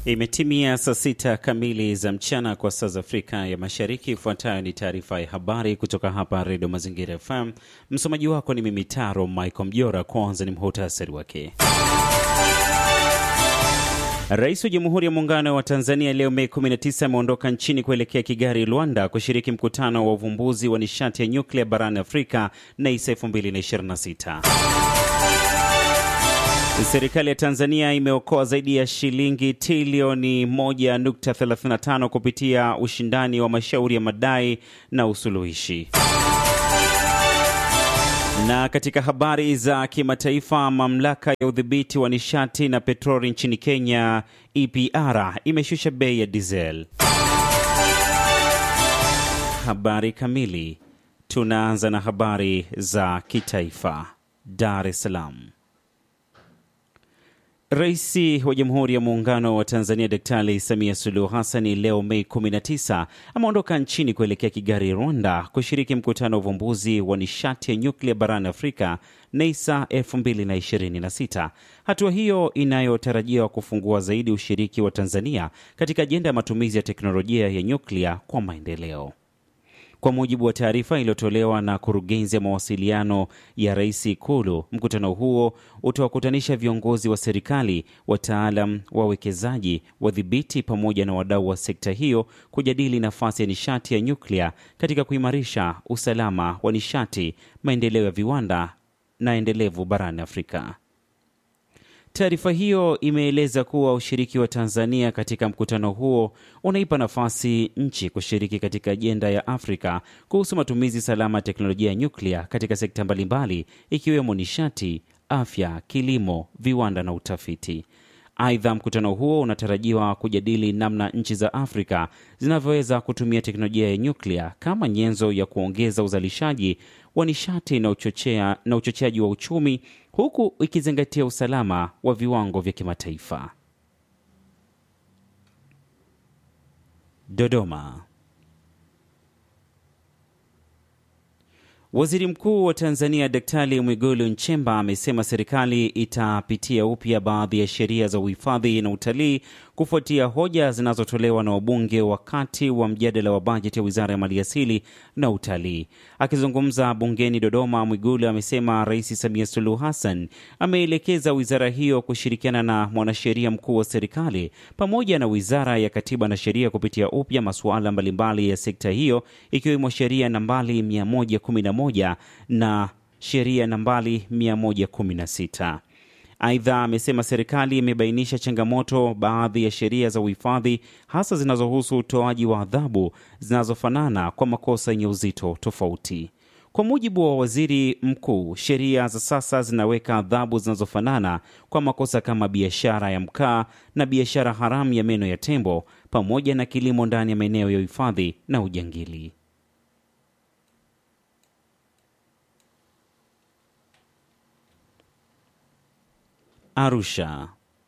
Imetimia saa sita kamili za mchana kwa saa za Afrika ya Mashariki. Ifuatayo ni taarifa ya habari kutoka hapa Redio Mazingira FM. Msomaji wako ni mimi Taro Michael Mjora. Kwanza ni muhutasari wake. Rais wa Jamhuri ya Muungano wa Tanzania leo Mei 19 ameondoka nchini kuelekea Kigali, Rwanda, kushiriki mkutano wa uvumbuzi wa nishati ya nyuklia barani Afrika NEISA 2026. Serikali ya Tanzania imeokoa zaidi ya shilingi trilioni 1.35 kupitia ushindani wa mashauri ya madai na usuluhishi. Na katika habari za kimataifa, mamlaka ya udhibiti wa nishati na petroli nchini Kenya EPR imeshusha bei ya diesel. Habari kamili. Tunaanza na habari za kitaifa. Dar es Salaam. Rais wa Jamhuri ya Muungano wa Tanzania Daktari Samia Suluhu Hassani leo Mei 19 ameondoka nchini kuelekea Kigali, Rwanda, kushiriki mkutano wa uvumbuzi wa nishati ya nyuklia barani Afrika NEISA 2026. Hatua hiyo inayotarajiwa kufungua zaidi ushiriki wa Tanzania katika ajenda ya matumizi ya teknolojia ya nyuklia kwa maendeleo. Kwa mujibu wa taarifa iliyotolewa na kurugenzi ya mawasiliano ya rais Ikulu, mkutano huo utawakutanisha viongozi wa serikali, wataalam, wawekezaji, wadhibiti pamoja na wadau wa sekta hiyo kujadili nafasi ya nishati ya nyuklia katika kuimarisha usalama wa nishati, maendeleo ya viwanda na endelevu barani Afrika. Taarifa hiyo imeeleza kuwa ushiriki wa Tanzania katika mkutano huo unaipa nafasi nchi kushiriki katika ajenda ya Afrika kuhusu matumizi salama ya teknolojia ya nyuklia katika sekta mbalimbali ikiwemo nishati, afya, kilimo, viwanda na utafiti. Aidha, mkutano huo unatarajiwa kujadili namna nchi za Afrika zinavyoweza kutumia teknolojia ya nyuklia kama nyenzo ya kuongeza uzalishaji wa nishati na uchochea, na uchocheaji wa uchumi huku ikizingatia usalama wa viwango vya kimataifa. Dodoma. Waziri Mkuu wa Tanzania Daktari Mwigulu Nchemba amesema serikali itapitia upya baadhi ya sheria za uhifadhi na utalii kufuatia hoja zinazotolewa na wabunge wakati wa mjadala wa bajeti ya Wizara ya Maliasili na Utalii. Akizungumza bungeni Dodoma, Mwigulu amesema Rais Samia Suluhu Hassan ameelekeza wizara hiyo kushirikiana na mwanasheria mkuu wa serikali pamoja na Wizara ya Katiba na Sheria kupitia upya masuala mbalimbali ya sekta hiyo ikiwemo sheria nambari 111 na sheria nambari 116. Aidha, amesema serikali imebainisha changamoto baadhi ya sheria za uhifadhi hasa zinazohusu utoaji wa adhabu zinazofanana kwa makosa yenye uzito tofauti. Kwa mujibu wa waziri mkuu, sheria za sasa zinaweka adhabu zinazofanana kwa makosa kama biashara ya mkaa na biashara haramu ya meno ya tembo pamoja na kilimo ndani ya maeneo ya uhifadhi na ujangili. Arusha.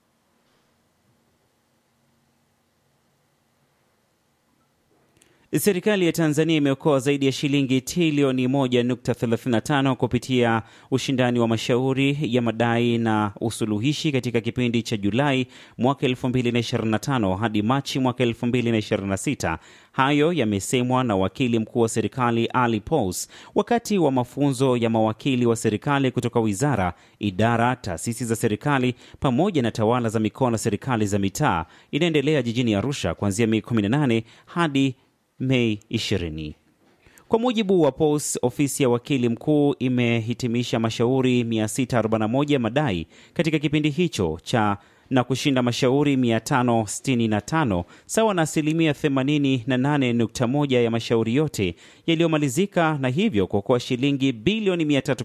Serikali ya Tanzania imeokoa zaidi ya shilingi trilioni 1.35 kupitia ushindani wa mashauri ya madai na usuluhishi katika kipindi cha Julai mwaka 2025 hadi Machi mwaka 2026. Hayo yamesemwa na wakili mkuu wa serikali Ali Pous wakati wa mafunzo ya mawakili wa serikali kutoka wizara, idara, taasisi za serikali pamoja na tawala za mikoa na serikali za mitaa inaendelea jijini Arusha kuanzia Mei 18 hadi Mei 20. Kwa mujibu wa POS, ofisi ya wakili mkuu imehitimisha mashauri 641 madai katika kipindi hicho cha na kushinda mashauri 565 sawa na asilimia 88.1 ya mashauri yote yaliyomalizika, na hivyo kuokoa shilingi bilioni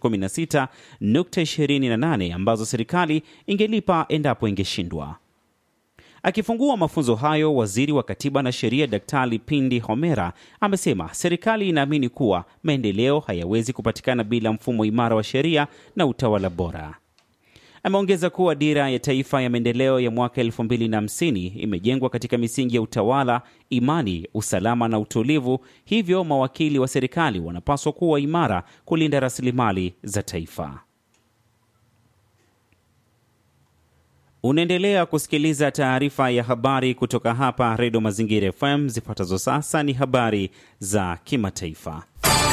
316.28 ambazo serikali ingelipa endapo ingeshindwa. Akifungua mafunzo hayo, waziri wa katiba na sheria Daktari Pindi Homera amesema serikali inaamini kuwa maendeleo hayawezi kupatikana bila mfumo imara wa sheria na utawala bora. Ameongeza kuwa dira ya taifa ya maendeleo ya mwaka 2050 imejengwa katika misingi ya utawala, imani, usalama na utulivu, hivyo mawakili wa serikali wanapaswa kuwa imara kulinda rasilimali za taifa. Unaendelea kusikiliza taarifa ya habari kutoka hapa Redio Mazingira FM. Zifuatazo sasa ni habari za kimataifa.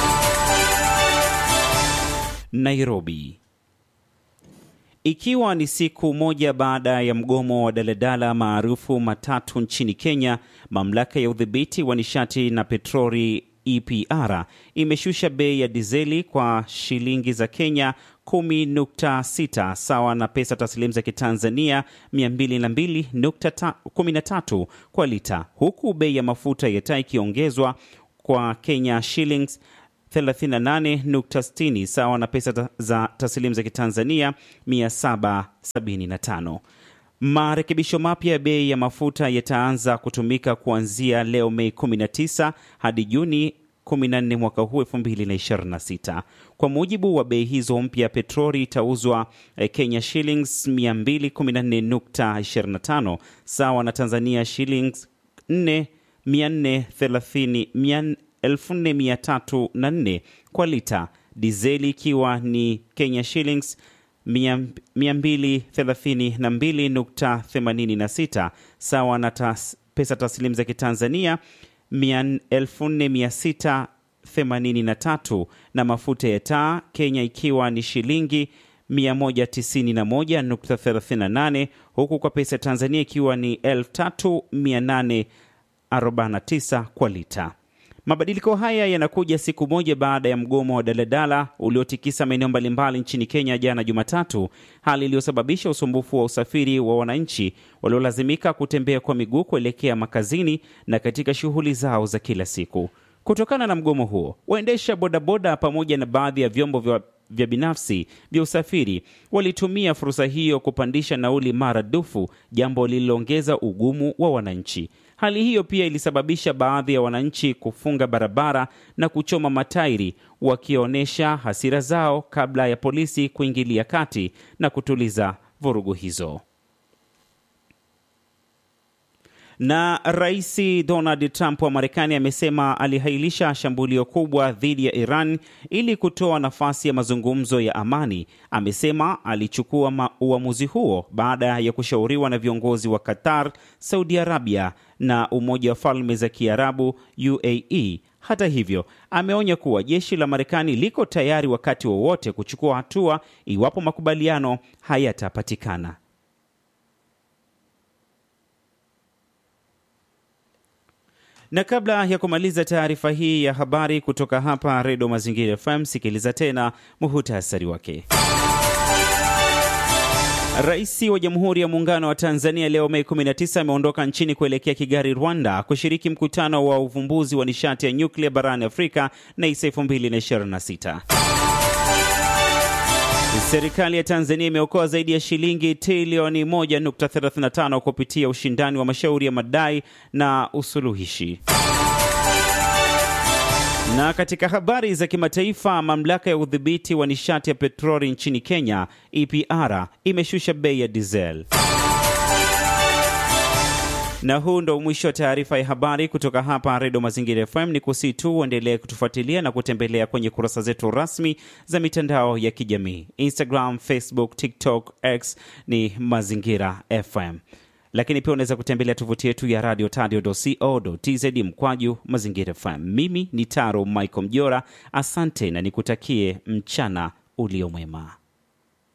Nairobi. Ikiwa ni siku moja baada ya mgomo wa daladala maarufu matatu nchini Kenya, mamlaka ya udhibiti wa nishati na petroli EPR imeshusha bei ya dizeli kwa shilingi za Kenya 10.6 sawa na pesa taslimu za Kitanzania 202.13 kwa lita, huku bei ya mafuta ya taa ikiongezwa kwa Kenya shillings 38.60 sawa na pesa za taslimu za Kitanzania 775. Marekebisho mapya ya bei ya mafuta yataanza kutumika kuanzia leo Mei 19 hadi Juni 14 mwaka huu 2026. Kwa mujibu wa bei hizo mpya, petroli itauzwa Kenya shillings 214.25 sawa na Tanzania shillings 4 4304 kwa lita, dizeli ikiwa ni Kenya shillings 232.86 sawa na tas, pesa taslimu za Kitanzania 4683 na mafuta ya taa Kenya ikiwa ni shilingi 191.38 huku kwa pesa ya Tanzania ikiwa ni 3849 kwa lita. Mabadiliko haya yanakuja siku moja baada ya mgomo wa daladala uliotikisa maeneo mbalimbali nchini Kenya jana Jumatatu, hali iliyosababisha usumbufu wa usafiri wa wananchi waliolazimika kutembea kwa miguu kuelekea makazini na katika shughuli zao za kila siku. Kutokana na mgomo huo, waendesha bodaboda pamoja na baadhi ya vyombo vya vya binafsi vya usafiri walitumia fursa hiyo kupandisha nauli maradufu, jambo lililoongeza ugumu wa wananchi. Hali hiyo pia ilisababisha baadhi ya wananchi kufunga barabara na kuchoma matairi, wakionyesha hasira zao kabla ya polisi kuingilia kati na kutuliza vurugu hizo. Na Rais Donald Trump wa Marekani amesema alihailisha shambulio kubwa dhidi ya Iran ili kutoa nafasi ya mazungumzo ya amani. Amesema alichukua uamuzi huo baada ya kushauriwa na viongozi wa Qatar, Saudi Arabia na Umoja wa Falme za Kiarabu UAE. Hata hivyo, ameonya kuwa jeshi la Marekani liko tayari wakati wowote wa kuchukua hatua iwapo makubaliano hayatapatikana. Na kabla ya kumaliza taarifa hii ya habari kutoka hapa Redio Mazingira FM, sikiliza tena muhutasari wake. Rais wa Jamhuri ya Muungano wa Tanzania leo Mei 19 ameondoka nchini kuelekea Kigali, Rwanda, kushiriki mkutano wa uvumbuzi wa nishati ya nyuklia barani Afrika NEISA 2026. Serikali ya Tanzania imeokoa zaidi ya shilingi trilioni 1.35 kupitia ushindani wa mashauri ya madai na usuluhishi. Na katika habari za kimataifa, mamlaka ya udhibiti wa nishati ya petroli nchini Kenya EPR imeshusha bei ya diesel. Na huu ndo mwisho wa taarifa ya habari kutoka hapa Redio Mazingira FM. Ni kusii tu uendelee kutufuatilia na kutembelea kwenye kurasa zetu rasmi za mitandao ya kijamii Instagram, Facebook, TikTok, X ni Mazingira FM, lakini pia unaweza kutembelea tovuti yetu ya radio tadio.co.tz mkwaju Mazingira FM. Mimi ni Taro Michael Mjora, asante na nikutakie mchana uliomwema.